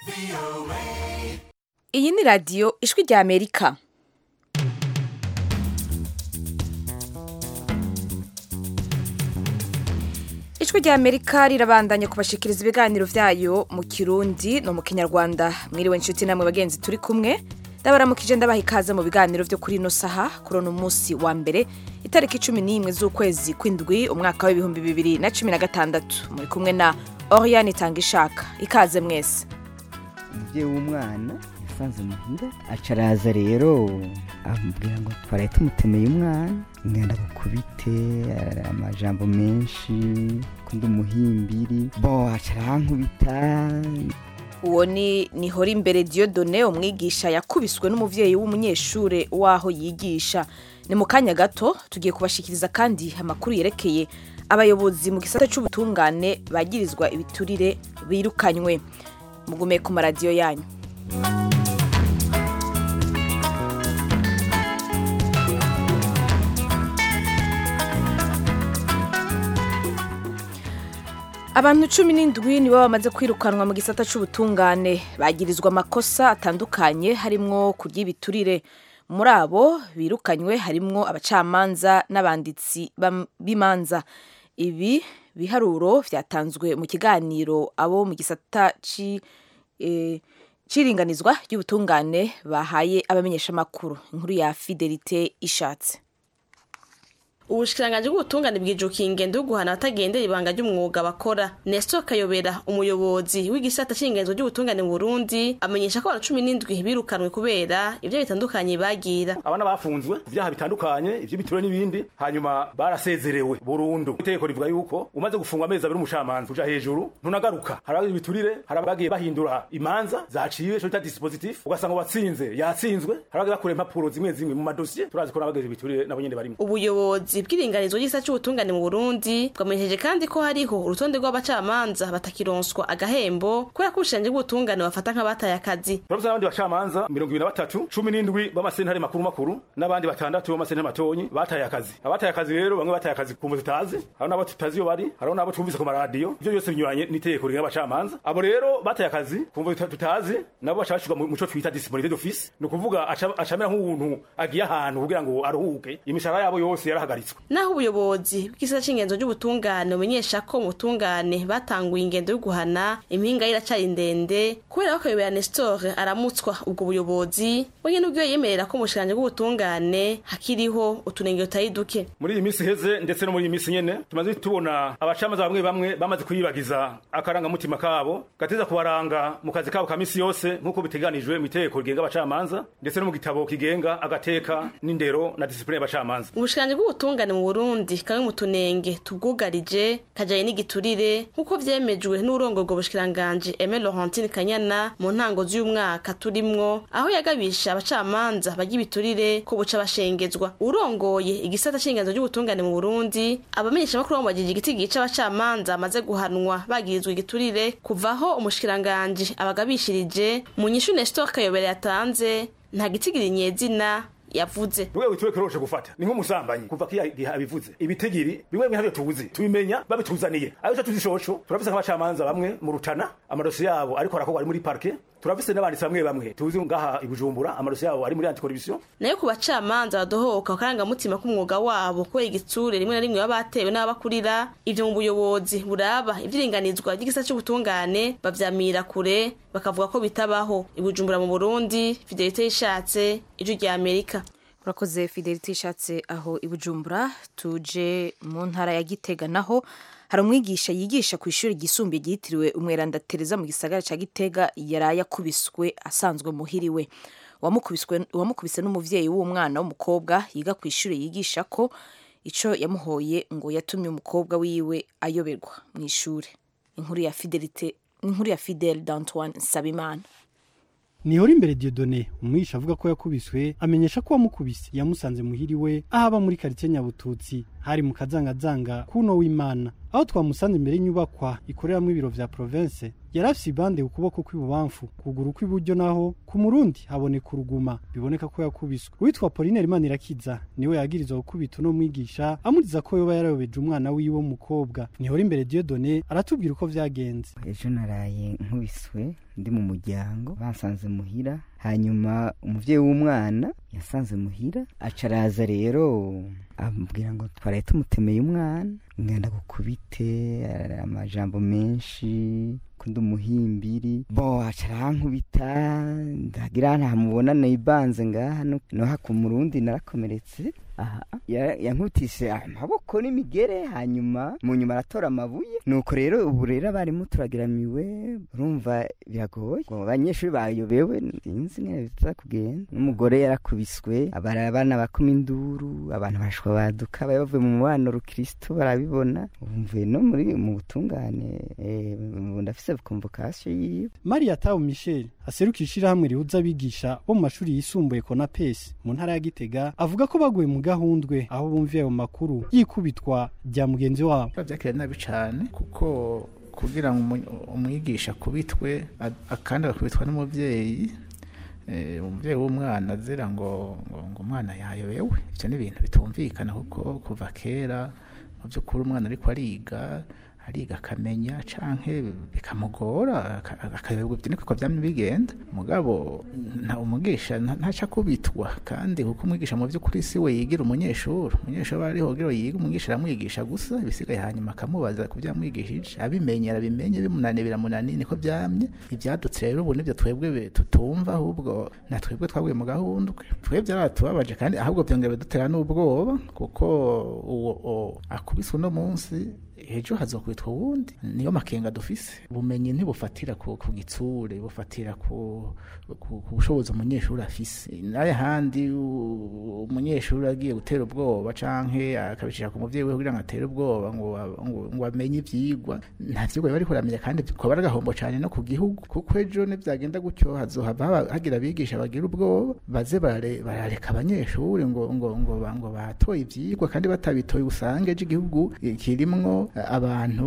iyi ni radiyo ijwi rya amerika ijwi rya amerika rirabandanya kubashikiriza ibiganiro vyayo mu kirundi no mu kinyarwanda mwiriwe inshuti namwe bagenzi turi kumwe ndabaramukije ndabaha ikaze mu biganiro vyo kuri ino saha kuri uno musi wa mbere itariki cumi n'imwe z'ukwezi kw'indwi umwaka w'ibihumbi bibiri na cumi na gatandatu muri kumwe na oriane itanga ishaka ikaze mwese umubyeyi w'umwana yasanze muhira aca araza rero amubwira ngo twaraye tumutemeye umwana ngenda gukubite amajambo menshi kundi umuhimbiri bo aca arankubita uwo ni nihora imbere Dieudonne umwigisha yakubiswe n'umuvyeyi w'umunyeshure waho yigisha ni mu kanya gato tugiye kubashikiriza kandi amakuru yerekeye abayobozi mu gisata c'ubutungane bagirizwa ibiturire birukanywe mugume ku maradiyo yanyu abantu cumi n'indwi nibo bamaze kwirukanwa mu gisata c'ubutungane bagirizwa amakosa atandukanye harimwo kurya ibiturire muri abo birukanywe harimwo abacamanza n'abanditsi bam- b'imanza ibi biharuro vyatanzwe mu kiganiro abo mu gisata ci eh, c'iringanizwa ry'ubutungane bahaye abamenyeshamakuru inkuru ya fidelite ishatse ubushikiranganji bw'ubutungane bwijukiye ingendo yo guhana abatagendera ibanga ry'umwuga bakora nestor kayobera umuyobozi w'igisata c'ingenzo ry'ubutungane mu burundi amenyesha ko abantu cumi n'indwi birukanwe kubera ivyo bitandukanye bagira abana bafunzwe ku vyaha bitandukanye ivy'ibituro n'ibindi hanyuma barasezerewe burundu itegeko rivuga yuko umaze gufungwa amezi abiri umucamanza uja hejuru ntunagaruka hari abagize ibiturire hari abagiye bahindura imanza zaciwe ico bita dispositif ugasanga uwatsinze yatsinzwe hari abagiye bakura impapuro zimwe zimwe mu madosiye turazi ko n'abagize ibiturire nabo nyene barimo ubuyobozi bw'iringanizo ry'isa c'ubutungane mu burundi bwamenyesheje kandi ko hariho urutonde rw'abacamanza batakironswa agahembo kubera ko ubushikiranganji bw'ubutungane bafata nk'abataye akazi turavuze n'abandi bacamanza mirongo ibiri na batatu cumi n'indwi b'amasentare makuru makuru n'abandi batandatu b'amasentare matonyi bataye akazi abataye akazi rero bamwe bataye akazi kumva tutazi hari n'abo tutazi iyo bari hari n'abo twumvise ku maradiyo ivyo byose binyuranye n'itegeko rigenga abacamanza abo rero bataye akazi kumva tuta- tutazi nabo baca bashirwa mu muco twita disciplinarité d'office ni ukuvuga aca aca amera nk'umuntu agiye ahantu kugira ngo aruhuke imishahara yabo yose yarahagaritswe naho ubuyobozi bw'isata c'ingenzo ry'ubutungane bumenyesha ko mu butungane batanguye ingendo yo guhana impinga ye iracari ndende kubera ko kayobera nestor aramutswa ubwo buyobozi we nyene ubwiwe yemerera ko mu bushikiranganji bw'ubutungane hakiriho utunenge tutari duke muri iyi minsi iheze ndetse no muri iyi minsi nyene tumaze tubona abacamanza bamwe bamwe bamaze kuyibagiza akarangamutima kabo gateza kubaranga mu kazi kabo ka misi yose nk'uko biteganijwe mu itegeko rigenga abacamanza ndetse no mu gitabo kigenga agateka n'indero na disipline y'abacamanza ubushikiranganji bw'ubutungane mu burundi kamwe mu tunenge tubwugarije kajanye n'igiturire nk'uko vyemejwe n'urongoye ubwo bushikiranganji Aime Laurentine Kanyana mu ntango z'uyu turimwo aho yagabisha abacamanza barya ibiturire ko buca bashengezwa urongoye igisata c'ingenzo ry'ubutungane mu burundi abamenyesha makuru bamubajije igiti gica abacamanza bamaze guhanwa bagirizwa igiturire kuvaho umushikiranganji abagabishirije mu nyishu Nestor Kayobera yatanze nta gitigiri nyezina yavuze rwego wituwe kiroshe gufata ni nk'umusambanyi kuva kiya gihe abivuze ibitigiri bimwe bimwe ntabyo tuzi tubimenya babituzaniye ayo cyo tuzishosho turafise nk'abacamanza bamwe mu rutana amadosi yabo ariko arakorwa ari muri parke turafise n'abanditsi bamwe bamwe tuzi ngaha i Bujumbura amadosi yabo ari muri anticorruption nayo ku bacamanza badohoka akarangamutima k'umwuga wabo kubera igitsure rimwe na rimwe baba batewe n'ababakurira ivyo mu buyobozi buraba ivyiringanizwa ry'igisa c'ubutungane bavyamira kure bakavuga ko bitabaho i Bujumbura mu Burundi Fidelite yishatse ijwi rya Amerika urakoze fidelite ishatse aho i bujumbura tuje mu ntara ya gitega naho hari umwigisha yigisha ku ishuri ryisumbuye ryitiriwe umweranda tereza mu gisagara ca gitega yaraye akubiswe asanzwe muhiriwe Uwamukubiswe- uwamukubise n'umuvyeyi w'umwana w'umukobwa yiga ku ishuri yigisha ko ico yamuhoye ngo yatumye umukobwa wiwe ayoberwa mu ishuri inkuru ya fidelite inkuru ya fidel d'antoine nsabimana nihora imbere Dieudonne umwigisha avuga ko yakubiswe amenyesha ko wamukubise yamusanze muhiriwe aho aba muri karitsiye nyabututsi hari mu kazangazanga kuno w'imana aho twamusanze imbere y'inyubakwa ikoreramwo ibiro vya province yari afise ibande ku kuboko kw'ibubamfu kuguru kw'iburyo naho ku murundi haboneka uruguma biboneka ko yakubiswe uwitwa Pauline Manirakiza niwe yagirizwa gukubita uno mwigisha amuziza ko yoba yarayobeje umwana wiwe w'umukobwa nihora imbere Dieudonné aratubwira uko vyagenze ejo naraye nkubiswe ndi mu muryango basanze muhira hanyuma umuvyeyi w'umwana yasanze muhira aca araza rero amubwira ngo twaraye tumutemeye umwana ngenda gukubite amajambo menshi kundi umuhimbiri bo aca arankubita ndagira ntamubona nibanze ngaha no haku murundi narakomeretse aha yankubitise amaboko n'imigere hanyuma mu nyuma aratora amabuye nuko rero ubu rero abarimu turagiramiwe urumva biragoye abanyeshuri bayobewe sinzi nyine biza kugenda n'umugore yarakubiswe abana bakoma induru abantu bashwa baduka bari bavuye mu mubano rukristo barabibona umvuye no muri mu butungane ndafise convocation yiwe Maria Tau Michel aserukira ishirahamwe rihuza abigisha bo mu mashuri yisumbuye Konapes mu ntara ya Gitega avuga ko baguye mu gahundwe aho bumviye ayo makuru yikubitwa rya mugenzi wabo byakira nabi cyane kuko kugira ngo umwigisha kubitwe kandi agakubitwa n'umubyeyi umubyeyi w'umwana azira ngo ngo umwana yayobewe ibyo ni ibintu bitumvikana kuko kuva kera mu by'ukuri umwana ariko ariga ariga akamenya canke bikamugora akayoberwa ibyo niko byamye bigenda mugabo nta umugisha ntaca kubitwa kandi kuko umwigisha mu by'ukuri si we yigira umunyeshuri umunyeshuri aba ariho kugira yiga umwigisha aramwigisha gusa ibisigaye hanyuma akamubaza ku byamwigishije abimenye arabimenye bimunaniye biramunaniye niko byamye ibyadutse rero ubu nibyo twebwe tutumva ahubwo na twebwe twaguye mu gahundwe twebwe byaratubabaje kandi ahubwo byongera bidutera n'ubwoba kuko uwo akubiswe uno munsi ejo hazokwitwa uwundi niyo makenga dufise ubumenyi ntibufatira ku, ku gitsure bufatira ku, ku, ku bushobozi umunyeshuri afise naye handi umunyeshuri agiye gutera ubwoba canke akabishira ku muvyeyi we kugira ngo atere ubwoba ngo ngo amenye ivyigwa nta vyigwa biba ariko aramenya kandi koba ari agahombo cane no ku gihugu kuko ejo nivyagenda gutyo hazohava hagira abigisha bagira ubwoba baze barareka abanyeshuri ngo ngo ngo ngo batoye ivyigwa kandi batabitoye usange ejo igihugu kirimwo abantu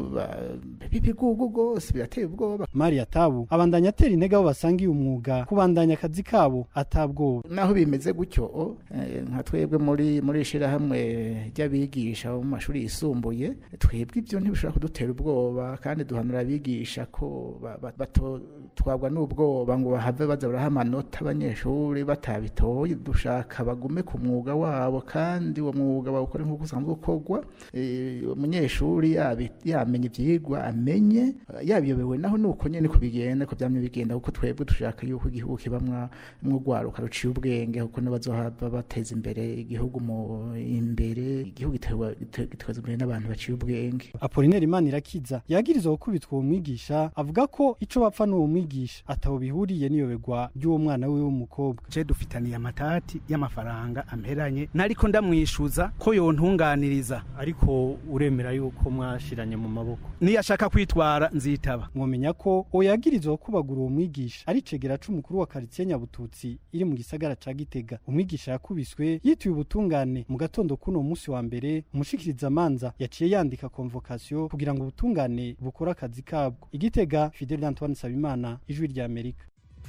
b'ibigugu rwose birateye ubwoba Maria Tabu abandanya atera intege aho basangiye umwuga kubandanya akazi kabo atabwoba naho bimeze gutyo nka twebwe muri muri ishirahamwe ry'abigisha mu mashuri yisumbuye twebwe ibyo ntibishobora kudutera ubwoba kandi duhanura abigisha ko batotwagwa n'ubwoba ngo bahave baza baraha amanota abanyeshuri batabitoye dushaka bagume ku mwuga wabo kandi uwo mwuga bawukore nk'uko usanzwe ukorwa umunyeshuri yamenya ibyigwa amenye yabiyobewe naho nuko nyine ko bigenda ko byamye bigenda kuko twebwe dushaka yuko igihugu kibamwa mw'urwaruka ruciye ubwenge kuko nibazohava bateza imbere igihugu mu imbere igihugu giteza imbere n'abantu baciye ubwenge Apollinaire Manirakiza yagirizwa gukubitwa uwo mwigisha avuga ko ico bapfa n'uwo mwigisha ataho bihuriye n'iyoberwa ry'uwo mwana we w'umukobwa je dufitaniye amatati y'amafaranga amperanye nariko ndamwishuza ko yontunganiriza ariko uremera yuko mwashiranye mu maboko niyashaka kwitwara nzitaba mwomenya ko uwo yagirizwa kubagura uwo mwigisha ari cegera c'umukuru wa karitsiye Nyabututsi iri mu gisagara ca Gitega umwigisha yakubiswe yituye ubutungane mu gatondo kuno munsi wa mbere umushikiriza amanza yaciye yandika convocation kugira ngo ubutungane bukore akazi kabwo igitega Fidel Antoine Sabimana ijwi rya Amerika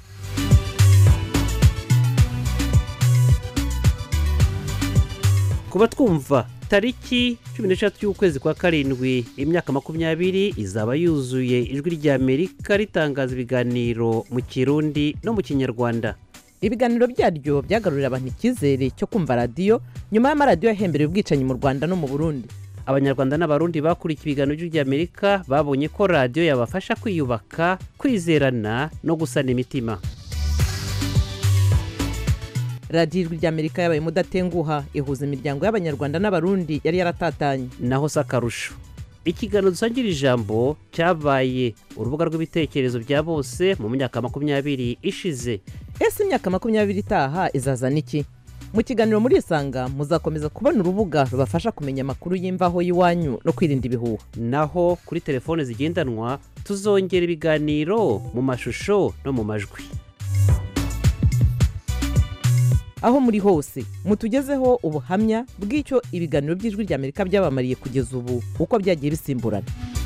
kuba twumva tariki cumi n'eshatu y'ukwezi kwa karindwi imyaka makumyabiri izaba yuzuye ijwi rya amerika ritangaza ibiganiro mu kirundi no mu kinyarwanda ibiganiro byaryo byagarurira abantu icyizere cyo kumva radiyo nyuma y'amaradiyo yahembereye ubwicanyi mu rwanda no mu burundi abanyarwanda n'abarundi bakurikiye ibiganiro by'ijwi rya amerika babonye ko radiyo yabafasha kwiyubaka kwizerana no gusana imitima radiyo ijwi ry'amerika yabaye mudatenguha ihuza imiryango y'abanyarwanda n'abarundi yari yaratatanye naho si akarusho ikiganiro dusangira ijambo cyabaye urubuga rw'ibitekerezo bya bose mu myaka makumyabiri ishize ese imyaka makumyabiri itaha izazana iki mu kiganiro muri isanga muzakomeza kubona urubuga rubafasha kumenya amakuru y'imvaho y'iwanyu no kwirinda ibihuha naho kuri telefone zigendanwa tuzongera ibiganiro mu mashusho no mu majwi aho muri hose mutugezeho ubuhamya bw'icyo ibiganiro by'ijwi ry'amerika byabamariye kugeza ubu uko byagiye bisimburana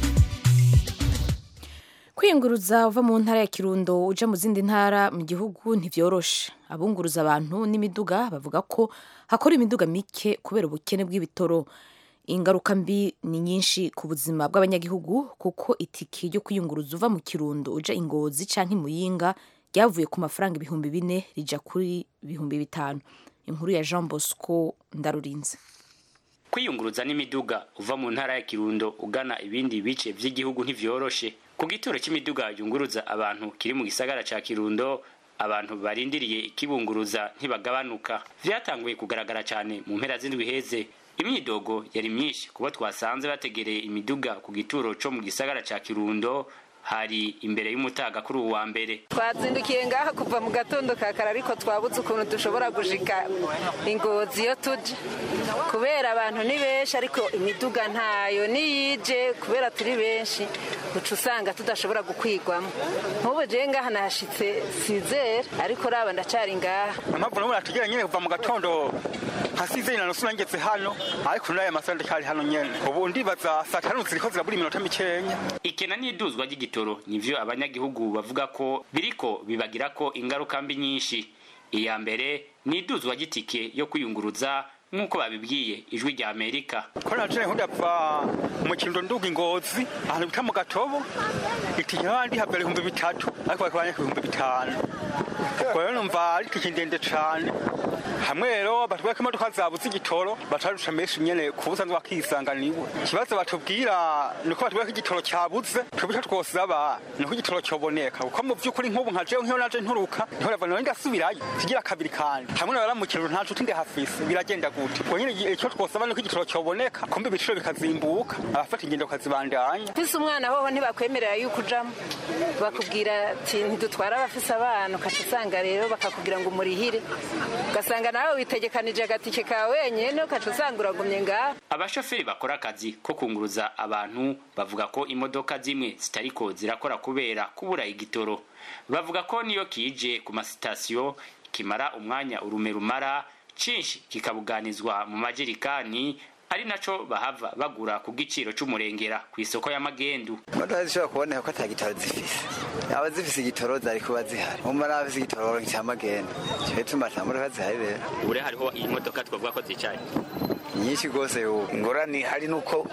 kwiyunguruza uva mu ntara ya kirundo uja mu zindi ntara mu gihugu ntibyoroshe abunguruza abantu n'imiduga bavuga ko hakora imiduga mike kubera ubukene bw'ibitoro ingaruka mbi ni nyinshi ku buzima bw'abanyagihugu kuko itike ryo kwiyunguruza uva mu kirundo uja ingozi canke imuyinga ryavuye ku mafaranga ibihumbi bine rija kuri ibihumbi bitanu inkuru ya jean bosco ndarurinze kwiyunguruza n'imiduga uva mu ntara ya kirundo ugana ibindi bice vy'igihugu ntivyoroshe ku gituro c'imiduga yunguruza abantu kiri mu gisagara ca kirundo abantu barindiriye ikibunguruza ntibagabanuka vyatanguye kugaragara cane mu mpera z'indwi heze imyidogo yari myinshi kubo twasanze bategereye imiduga ku gituro co mu gisagara ca kirundo hari imbere y'umutaga kuri uwa mbere twazindukiye ngaha kuva mu gatondo ka kare ariko twabuze ukuntu dushobora gushika ingozi iyo tuje kubera abantu ni benshi ariko imiduga ntayo niyije kubera turi benshi uca usanga tudashobora gukwigwamo nk'ubu jewe ngaha nahashitse sizera ariko raba ndacari ngaha impamvu n'ubu natugera nyine kuva mu gatondo hasize na nusu nangeze hano ariko n'aya masaha ndakari hano nyene ubu ndibaza saa tanu ziriko zirabura iminota mikenya ikena n'iduzwa ry'igitoro nivyo abanyagihugu bavuga ko biriko bibagirako ingaruka mbi nyinshi iya mbere ni iduzwa ry'itike yo kwiyunguruza nk'uko babibwiye ijwi rya amerika ko naje ndapfa mu kirundo nduga ingozi ahantu bita mu gatobo itike n'abandi habera ibihumbi bitatu ariko bakabanya ku bihumbi bitanu ubwo rero numva ari itike ndende cane hamwe rero batubwira ko imodoka zabuze igitoro batarusha menshi nyene ku busanzwe bakisanganiwe ikibazo batubwira ni uko batubwira ko igitoro cyabuze twebwe icyo twosaba ni uko igitoro cyoboneka kuko mu by'ukuri nk'ubu nka jewe nk'iyo naje nturuka niho rava none ndasubirayo kigira kabiri kandi hamwe na mu kiraro nta nshuti ndihafise biragenda gute ubwo nyine icyo twosaba ni uko igitoro cyoboneka kumbe ibiciro bikazimbuka abafata ingendo bakazibandanya ufise umwana hoho ntibakwemerera yuko ujamo bakubwira ati ntidutwara abafise abana ukaca usanga rero bakakubwira ngo umurihire ugasanga nawe witegekanije agatike kawe wenyine ukaca usanga uragumye ngaho abashoferi bakora akazi ko kunguruza abantu bavuga ko imodoka zimwe zitariko zirakora kubera kubura igitoro bavuga ko niyo kije ku masitasiyo kimara umwanya urume rumara cinshi kikabuganizwa mu majerikani ari naco bahava bagura ku giciro c'umurengera ku isoko y'amagendu imodoka zishobora kuboneka ko ata gitoro zifise aba zifise igitoro zari kuba zihari umva n'abafise igitoro cy'amagenda cyo bituma ata modoka zihari rero ure hariho iyi modoka twavuga ko zicaye nyinshi rwose ubu ingorane hari nuko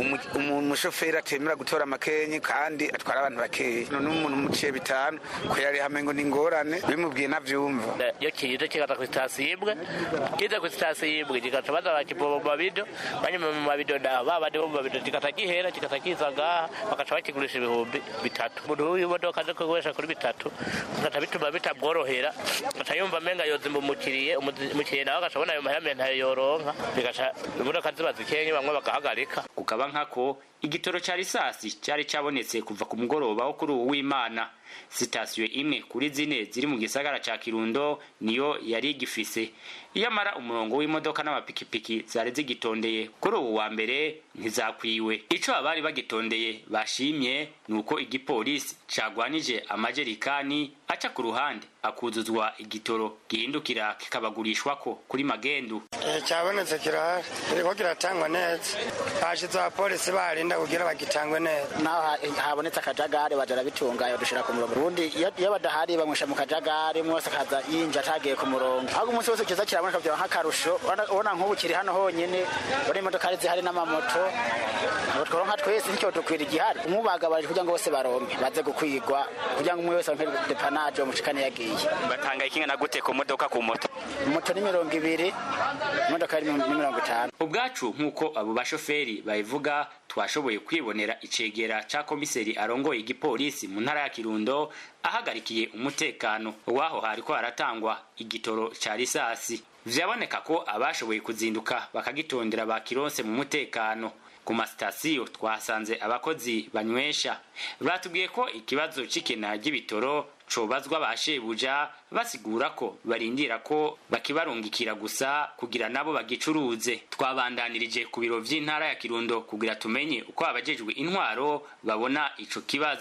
umushoferi atemera gutora amakenyi kandi atwara abantu bakeya none umuntu muciye bitanu ko yari hamwe ngo ni ingorane bimubwiye navyumva iyo kije kigata ku sitasiyo imwe kiza ku sitasiyo imwe kigaca baza bakivoma mu mabido banyuma mu mabido naho babandi bo mu mabido kigata gihera kigata kiza ngaha bagaca bakigurisha ibihumbi bitatu umuntu w'imodoka aje kugurisha kuri bitatu bigaca bituma bitamworohera agaca yumva amenga yozima umukiriye umukiriye nawe agaca abona ayo mahame ntayo yoronka bigaca imodoka ziba zikenye bamwe bagahagarika kukaba nkako igitoro ca risasi cari cabonetse kuva ku mugoroba wo kuri uwu w'imana sitasiyo imwe kuri zine ziri mu gisagara ca kirundo niyo yari igifise iyamara umurongo w'imodoka n'amapikipiki zari zigitondeye kuri ubu wa mbere ntizakwiwe ico abari bagitondeye bashimye ni uko igipolisi cagwanije amajerikani aca ku ruhande akuzuzwa igitoro gihindukira kikabagurishwako kuri magendu cyabonetse kirahari kiriko kiratangwa neza hashize abapolisi barinda kugira bagitangwe neza naho habonetse akajagari baja barabitunganya badushira ku murongo ubundi iyo badahari bamwisha mu kajagari umwe wese akaza yinja atagiye ku murongo ahubwo umunsi wose kiza kiraboneka byaba nk'akarusho ubona nk'ubu kiri hano honyine ubona imodoka ari zihari n'amamoto tworonka twese nicyo dukwira igihari umubagabarije kugira ngo bose baronke baze gukwigwa kugira ngo umwe wese aronke depanaje bamushikane yagiye batanga ikingana gute ku modoka ku moto moto ni mirongo ibiri imodoka ni mirongo itanu ubwacu nk'uko abo bashoferi babivuga twashoboye kwibonera icegera ca komiseri arongoye igipolisi mu ntara ya kirundo ahagarikiye umutekano waho hariko haratangwa igitoro ca risasi vyaboneka ko abashoboye kuzinduka bakagitondera bakironse mu mutekano ku masitasiyo twahasanze abakozi banywesha batubwiye ko ikibazo c'ikena ry'ibitoro cobazwa ba shebuja basigura ko barindira ko bakibarungikira gusa kugira nabo bagicuruze twabandanirije ku biro vy'intara ya kirundo kugira tumenye uko abajejwe intwaro babona ico kibazo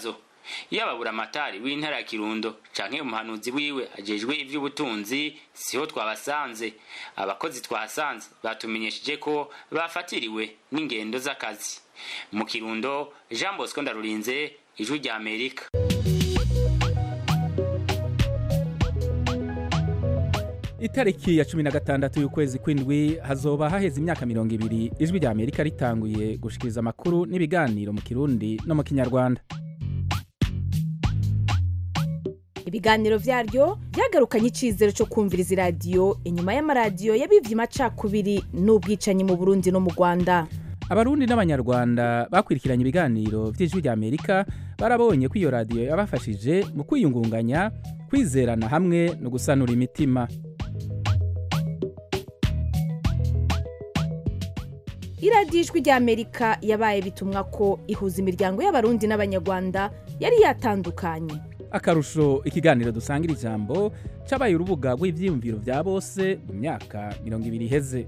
yaba buramatari w'intara ya kirundo canke umuhanuzi wiwe ajejwe ivy'ubutunzi siho twabasanze abakozi twahasanze batumenyesheje ko bafatiriwe n'ingendo z'akazi mu kirundo jean bosco ndarurinze ijwi rya amerika itariki ya cumi na gatandatu y'ukwezi kw'indwi hazoba haheze imyaka mirongo ibiri ijwi rya amerika ritanguye gushikiriza amakuru n'ibiganiro mu kirundi no mu kinyarwanda ibiganiro vyaryo vyagarukanye icizero co kumviriza iradiyo inyuma y'amaradiyo yabivye amacakubiri n'ubwicanyi mu burundi no mu rwanda abarundi n'abanyarwanda bakurikiranye ibiganiro vy'ijwi rya amerika barabonye ko iyo radiyo yabafashije mu kwiyungunganya kwizerana hamwe no gusanura imitima iradiyo ijwi rya amerika yabaye bitumwa ko ihuza imiryango y'abarundi n'abanyarwanda yari yatandukanye akarusho ikiganiro dusangira ijambo cabaye urubuga rw'ivyiyumviro vya bose mu myaka mirongo ibiri iheze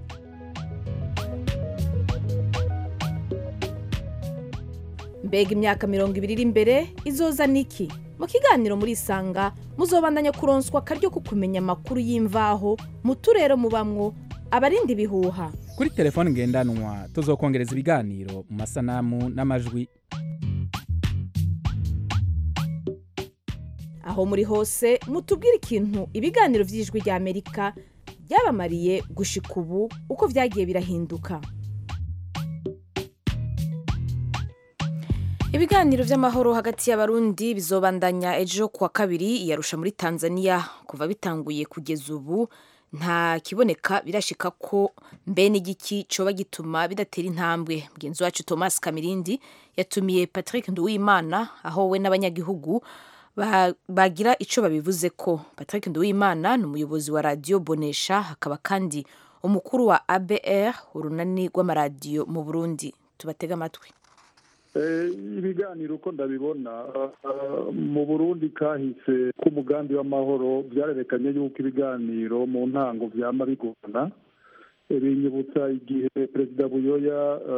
mbega imyaka mirongo ibiri iri imbere izoza niki mu kiganiro muri isanga muzobandanya kuronswa akaryo ko kumenya amakuru y'imvaho mu turere mubamwo abarinda ibihuha kuri telefoni ngendanwa tuzokongereza ibiganiro mu masanamu n'amajwi aho muri hose mutubwire ikintu ibiganiro vy'ijwi rya amerika byabamariye gushika ubu uko vyagiye birahinduka ibiganiro vy'amahoro hagati y'abarundi bizobandanya ejo kuwa kabiri yarusha muri tanzania kuva bitanguye kugeza ubu nta kiboneka birashika ko mbe n'igiki coba gituma bidatera intambwe mugenzi wacu thomas kamirindi yatumiye patrick nduwimana aho we n'abanyagihugu bagira icyo babivuze ko patrick nduwimana ni umuyobozi wa radiyo bonesha hakaba kandi umukuru wa abr urunani rw'amaradiyo mu burundi tubatega amatwi ibiganiro uko ndabibona mu burundi kahise k'umugambi w'amahoro byarerekanye yuko ibiganiro mu ntango byama bigorana binyibutsa igihe perezida buyoya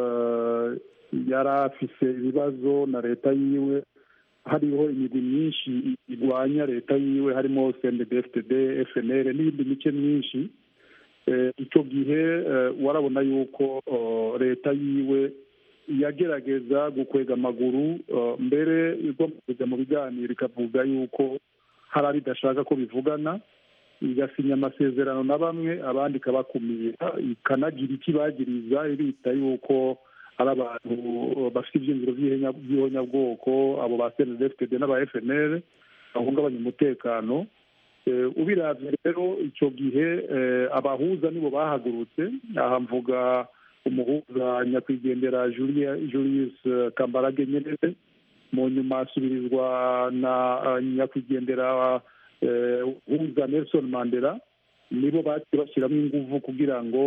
yari afise ibibazo na leta yiwe hariho imigwi myinshi irwanya leta yiwe harimo cndfd fnr n'iyindi mice myinshi icyo gihe warabona yuko leta yiwe yagerageza gukwega amaguru mbere igomba kujya mu biganiro ikavuga yuko hari abo idashaka ko bivugana igasinya amasezerano na bamwe abandi ikabakumira ikanagira ikibagiriza ibita yuko ari abantu bafite ibyiyumviro by'ihonyabwoko abo ba cndfd n'aba fnr bahungabanya umutekano ubiravye rero icyo gihe abahuza nibo bahagurutse aha mvuga umuhuza nyakwigendera julius kambarage nyerere mu nyuma asubirizwa na nyakwigendera uhuza nelson mandela nibo baciye bashyiramo ingufu kugira ngo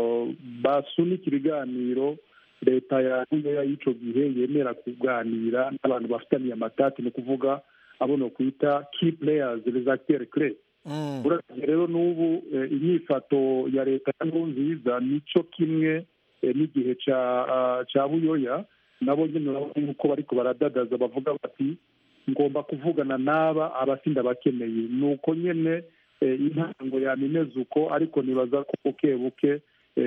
basunike ibiganiro leta ya buyoya y'icyo gihe yemera kuganira n'abantu bafitaniye amatati ni ukuvuga abo no kwita key players les acteurs clés uravye rero n'ubu inyifato ya leta ya nkurunziza nico kimwe n'igihe cya buyoya nabo nyine urabona yuko bariko baradadaza bavuga bati ngomba kuvugana n'aba abasinda bakeneye ni uko nyine intango yamimeze uko ariko nibaza ko buke buke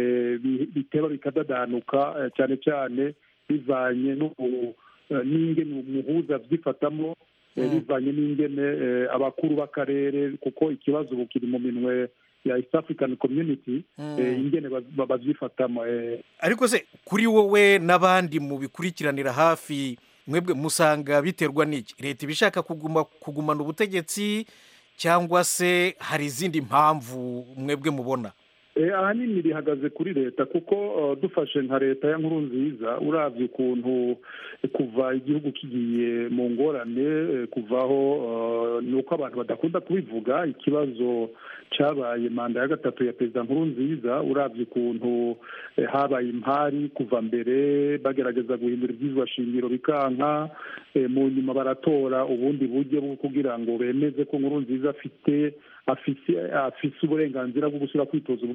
biteba bikadadanuka cyane cyane bivanye n'ingene umuhuza byifatamo bivanye n'ingene abakuru b'akarere kuko ikibazo ubu kiri mu minwe ya east african community ingene babyifatamo ariko se kuri wowe n'abandi mu bikurikiranira hafi mwebwe musanga biterwa n'iki leta iba ishaka kugumana ubutegetsi cyangwa se hari izindi mpamvu mwebwe mubona ahanini rihagaze kuri leta kuko dufashe nka leta ya nkuru nziza urabye ukuntu kuva igihugu kigiye mu ngorane kuvaho ni uko abantu badakunda kubivuga ikibazo cyabaye manda ya gatatu ya perezida nkuru nziza urabye ukuntu habaye impari kuva mbere bagerageza guhindura ibyizwa shingiro bikanka mu nyuma baratora ubundi buryo bwo kugira ngo bemeze ko nkuru nziza afite afise uburenganzira bwo gusubira kwitoza ubugira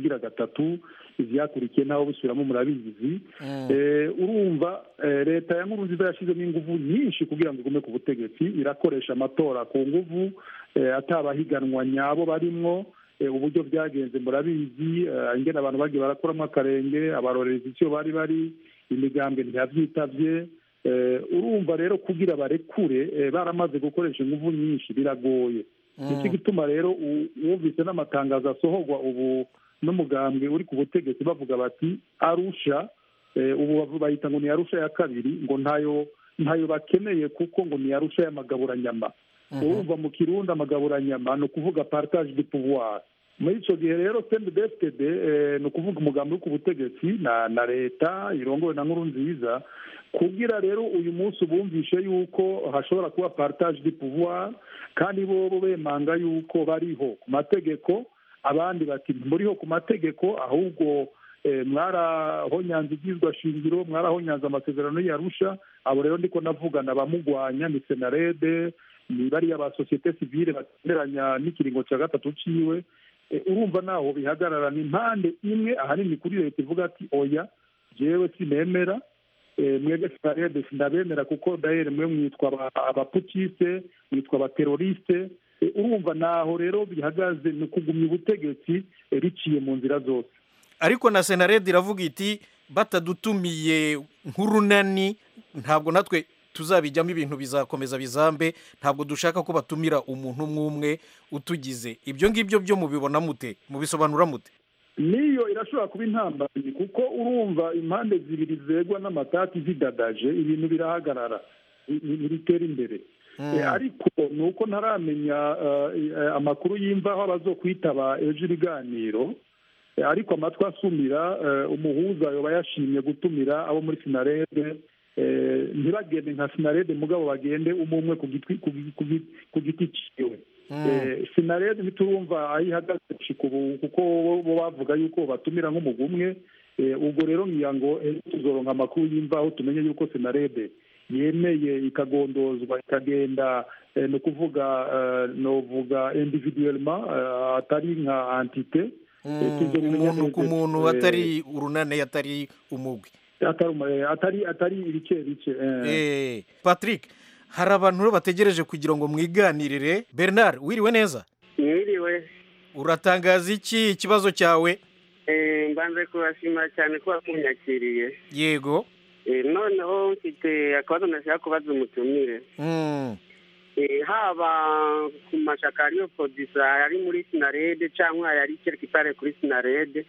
ubugira gatatu ivyakurikiye naho busubiramo murabizi Eh, urumva eh, leta ya nkurunziza yashizemo inguvu nyinshi kugira ngo igume ku butegetsi irakoresha amatora ku nguvu eh, atabahiganwa nyabo barimwo eh, uburyo byagenze murabizi eh, ingene abantu bagiye barakuramo akarenge abarorerezi icyo bari bari imigambwe ntiyavyitavye Eh, urumva rero kugira barekure eh, baramaze gukoresha inguvu nyinshi biragoye nicyo gituma rero u- wumvise n'amatangazo asohorwa ubu n'umugambwe uri ku butegetsi bavuga bati arusha eh, ubu bavu- bayita ngo ni arusha ya kabiri ngo ntayo ntayo bakeneye kuko ngo ni arusha y'amagaburanyama urumva mu kirundi amagaburanyama ni ukuvuga partage de pouvoir muri icyo gihe rero cndfpd eh, ni ukuvuga umugambi wo ku butegetsi na na leta irongowe na nkuru nziza kugira rero uyu munsi bumvishe yuko hashobora kuba partage de pouvoir kandi bo bo bemanga yuko bariho ku mategeko abandi bati muriho ku mategeko ahubwo eh, mwarahonyanze ibyizwa shingiro mwarahonyanze amasezerano yarusha abo rero ndiko navugana abamugwanya ni senarede ni bariya ba sosiyete sivile batemeranya n'ikiringo cya gatatu ciwe Eh, urumva naho bihagarara ni impande imwe ahanini kuri leta ivuga ati oya jewe sinemera Eh, mwebwe sinarede sindabemera kuko dahere mwe mwitwa aba- abaputiste mwitwa abateroriste Eh, urumva naho rero bihagaze ni ukugumya ubutegetsi eh, biciye mu nzira zose ariko na senarede iravuga iti batadutumiye nk'urunani ntabwo natwe tuzabijyamo ibintu bizakomeza bizambe ntabwo dushaka ko batumira umuntu umwe umwe utugize ibyo ngibyo byo mubibona mute mubisobanura mute niyo irashobora kuba intambamyi kuko urumva impande zibiri zegwa n'amatati zidadaje ibintu birahagarara ni- ni- ntibitera imbere Eh, ariko ni uko ntaramenya eh, eh, amakuru y'imvaho abazokwitaba ejo ibiganiro Eh, ariko amatwi asumira eh, umuhuza yoba yashimye gutumira abo muri sinarede eh, ntibagende nka sinarede mugabo bagende umwe umwe ku gitwi- ku gi- ku gi- ku giti ciwe Eh, sinarede ntiturumva aho ihagaze gushika ubu kuko bo- bo bavuga yuko batumira nk'umugwi umwe Eh, ubwo rero ngira ngo ejo tuzoronka amakuru y'imvaho tumenye yuko sinarede yemeye ikagondozwa ikagenda eh, ni ukuvuga eh, novuga individuellement eh, atari nka antite Eh, tuzobimenya umuntu ku neza. muntu Eh, atari urunane atari umugwi atari umu- eh, atari atari ibice bice eh. Eh, patrick hari abantu rero bategereje kugira ngo mwiganirire bernard wiriwe neza mwiriwe uratangaza iki ikibazo cyawe Eh, mbanze kubashimira cyane kuba kunyakiriye yego Eh, noneho mfite akabazo nashaka kubaza umutumire Mm. Eh, haba ku mashaka ariyo producer ari muri sinarede cyangwa yari kereka kuri sinarede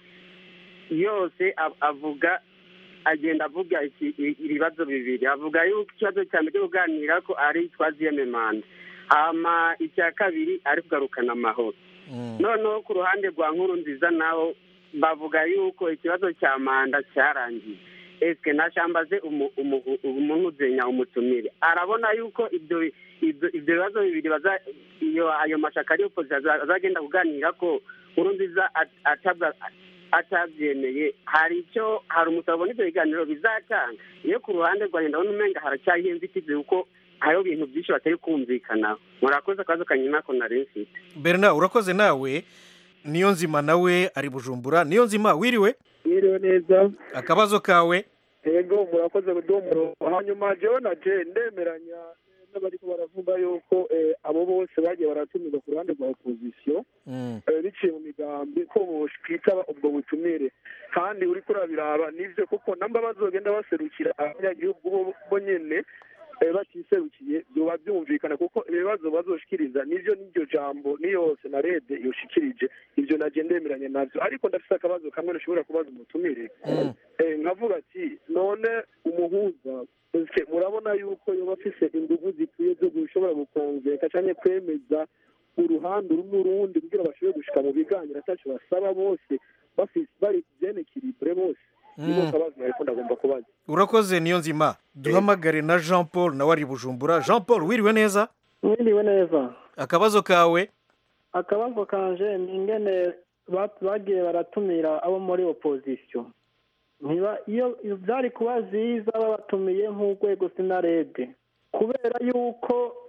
yose av- avuga agenda avuga iki- i- ibibazo bibiri avuga yuko ikibazo cya mbere cyo kuganira ko ari twaziyeme manda hama icya kabiri ari kugarukana amahoro noneho ku ruhande rwa nkuru nziza naho bavuga yuko ikibazo cya manda cyarangiye esike nashambaze umu- umu- umuntu uzenya umutumire arabona yuko ibyo ibyo ibyo bibazo bibiri baza iyo ayo mashaka ariyo polisi azagenda kuganira ko nkuru nziza at- atabwa atabyemeye hari icyo hari umusaruro n'ibyo biganiro bizatanga iyo ku ruhande rwa leta ndabona umenga haracyayiho inzitizi kuko hariho ibintu byinshi batari kumvikanaho murakoze akabazo kanyine nako nari mfite bernard urakoze nawe niyo nzima nawe ari bujumbura niyo nzima wiriwe Mwiriwe neza akabazo kawe yego murakoze kuduha umurongo hanyuma jewe na je ndemeranya n'abariko baravuga yuko eh, abo bose bagiye baratumirwa ku ruhande rwa opozisiyo eh, biciye mu migambi ko bokwitaba ubwo butumire kandi uriko urabiraba nivyo kuko namba bazogenda baserukira abanyagihugu bo- bo nyene eh, batiserukiye byoba byumvikana kuko ibibazo bazoshikiriza nivyo n'iryo jambo niyo senarede yoshikirije ivyo naje ndemeranya navyo ariko ndafise akabazo kamwe nashobora kubaza umutumire Eh, nkavuga ati none umuhuza ese murabona yuko yoba afise inguvu zikwiye zo gushobora gukonveka canke kwemeza uruhande rumwe urundi kugira bashobore gushika mu biganiro ataco basaba bose bafise bari bien equilibre bose niko Mm. kabazo nariko ndagomba kubaza urakoze niyo nzima duhamagare na jean paul nawe ari bujumbura jean paul wiriwe neza mwiriwe neza akabazo kawe akabazo kanje ni ingene ba- bagiye baratumira abo muri opozisiyo ntiba iyo iyo byari kuba byiza babatumiye nk'urwego sinarede kubera yuko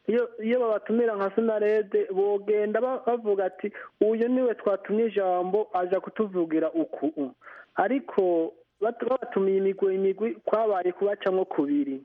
iyo iyo babatumira nka sinarede bogenda ba- bavuga ati uyu niwe twatumye ijambo aja kutuvugira uku ariko bat- babatumiye imigwi imigwi kwabaye kubacamwo kubiri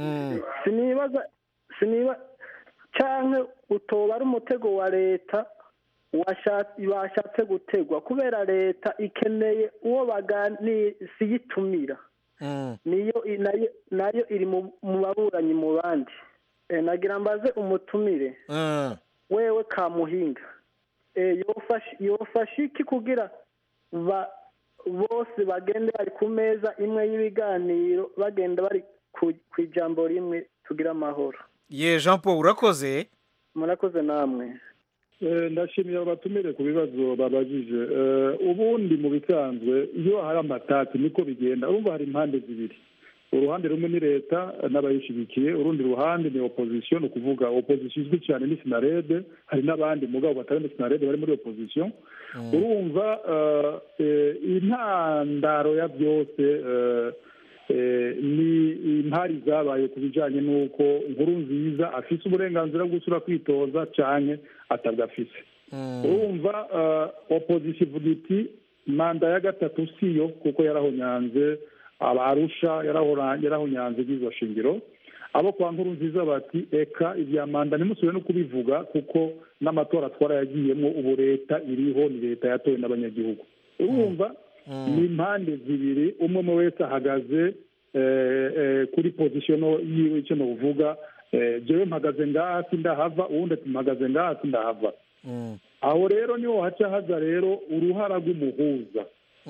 sinibaza siniba canke utoba ari umutego wa leta washatse bashatse gutegwa kubera leta ikeneye uwo bagani siyitumira niyo i- nayo nayo iri mu mu baburanyi mu bandi Eh, nagira mbaze umutumire wewe kamuhinga Eh, yofasha yofasha iki kugira ba bose bagende bari ku meza imwe y'ibiganiro bagenda bari ku ku ijambo rimwe tugira amahoro ye jean paul urakoze murakoze namwe Eh, ndashimiye abo batumire ku bibazo babajije Eh, ubundi mu bisanzwe iyo hari amatati niko bigenda urumva hari impande zibiri uruhande rumwe ni leta eh, n'abayishyigikiye urundi ruhande ni opozisiyo ni ukuvuga opozisiyo izwi cyane ni sinarede hari n'abandi mugabo batari muri sinarede bari muri opozisiyo urumva eh, eh, intandaro ya byose eh, eh, ni impari zabaye ku bijyanye n'uko inkuru nziza afise uburenganzira bwo gusura kwitoza cyane atabwafise urumva eh, opozisiyo ivuga iti manda ya gatatu siyo kuko yarahonyanze abarusha yarahora- yarahonyanze iby'izo shingiro abo kwa nkuru nziza bati eka ibya manda ntimusubire no kubivuga kuko n'amatora twarayagiyemo ubu leta iriho ni leta yatowe n'abanyagihugu urumva ni impande zibiri umwe umwe wese ahagaze eh, eh, kuri pozisiyo yiwe icyo nuvuga eh, jewe mpagaze ngaha sindahava uwundi ati mpagaze ngaha sindahava aho rero niho haca haza rero uruhara rw'umuhuza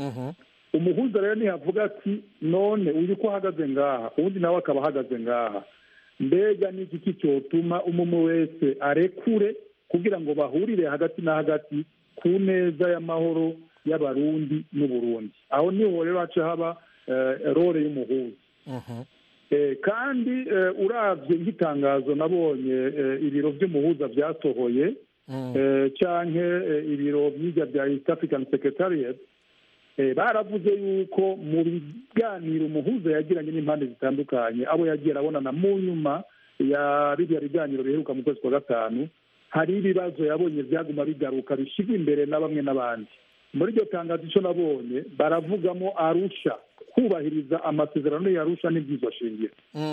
umuhuza rero ntihavuga ati none uyu ko ahagaze ngaha uwundi nawe akaba ahagaze ngaha mbega ni iki cyotuma umwe umwe wese arekure kugira ngo bahurire hagati na hagati ku neza y'amahoro y'abarundi n'uburundi aho niho rero haca haba eh, role y'umuhuza Eh, kandi eh, uravye nk'itangazo nabonye eh, ibiro vy'umuhuza vyasohoye eh, canke eh, ibiro vy'irya bya east african secretariat eh, baravuze yuko mu biganiro umuhuza yagiranye n'impande zitandukanye abo yagiye arabonana mu nyuma ya biriya biganiro biheruka mu kwezi kwa gatanu hari ibibazo yabonye byaguma bigaruka bishyirwa imbere na bamwe n'abandi muri iryo tangazo icyo nabonye baravugamo arusha kubahiriza amasezerano yarusha n'ibyizo shingiro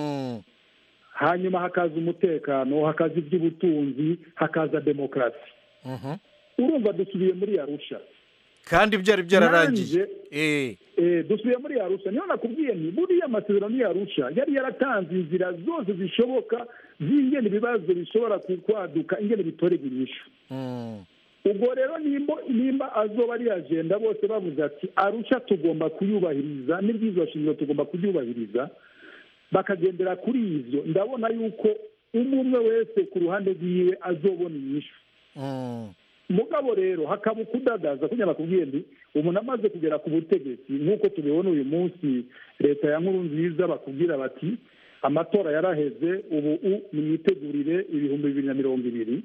hanyuma hakaza umutekano hakaza iby'ubutunzi hakaza demokarasi urumva dusubiye muri arusha kandi byari byararangiye Nanjye, eh, dusubiye muri arusha niyo nakubwiye nti buriya amasezerano yarusha yari yaratanze inzira zose zishoboka z'ingene ibibazo bishobora ku- kwaduka ingene bitorega inyishu ubwo rero nimba nimba azoba ari agenda bose bavuze ati arusha tugomba kuyubahiriza n'ibyizo shingiro tugomba kubyubahiriza bakagendera kuri ivyo ndabona yuko umwe umwe wese ku ruhande rwiwe azobona inyishu mugabo rero hakaba ukudadaza kugira bakubwiye nti umuntu amaze kugera ku butegetsi nk'uko tubibona uyu munsi leta ya nkuru nziza bakubwira bati amatora yaraheze ubu u nimwitegurire ibihumbi bibiri na mirongo ibiri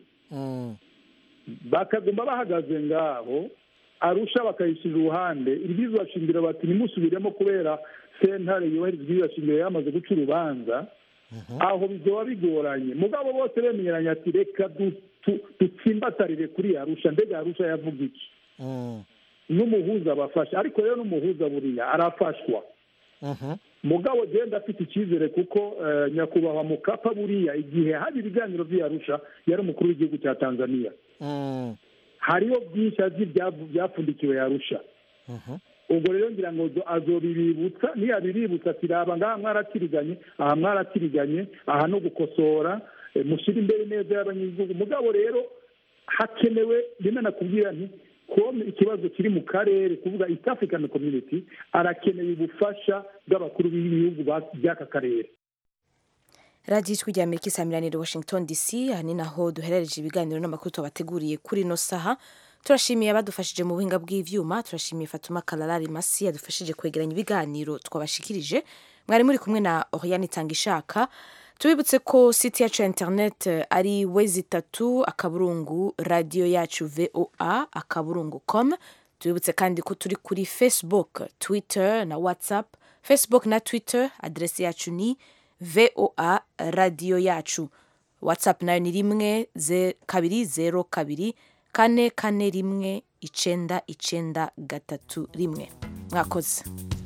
bakaguma bahagaze ngaho arusha bakayishyira uruhande iryizwa shingiro bati ntimusubiremo kubera sentare yubahiriza iryizwa shingiro yamaze guca urubanza aho bizoba bigoranye mugabo bose bemeranya ati reka du- tu- dutsimbatarire kuri arusha mbega arusha yavuga iki n'umuhuza abafasha ariko rero n'umuhuza buriya arafashwa mugabo genda afite icyizere kuko eh, nyakubahwa mukapa buriya igihe hari ibiganiro by'iyarusha yari umukuru w'igihugu cya tanzania hariho byinshi azi byavu- byapfundikiwe yarusha ubwo rero ngira ngo zo- azobibibutsa niyabibibutsa ati raba ngaha mwaratiriganye aha mwaratiriganye aha no gukosora eh, mushyire imbere neza y'abanyagihugu mugabo rero hakenewe rimwe nakubwira nti kome ikibazo kiri mu karere kuvuga east african community arakeneye ubufasha bw'abakuru b'ibihugu ba- by'aka karere radiyo ijwi rya amerika isamiranire washington dc aha ni naho duherereje ibiganiro n'amakuru tubateguriye kuri ino saha turashimiye abadufashije mu buhinga bw'ivyuma turashimiye fatuma kararari masi yadufashije kwegeranya ibiganiro twabashikirije mwari muri kumwe na oriane itanga ishaka tubibutse ko site yacu ya internet eh, ari wezi itatu akaburungu radiyo yacu voa akaburungu com tubibutse kandi ko turi kuri facebook twitter na whatsapp facebook na twitter adresi yacu ni voa radiyo yacu whatsapp nayo ni rimwe ze- kabiri zero kabiri kane kane rimwe icenda icenda gatatu rimwe mwakoze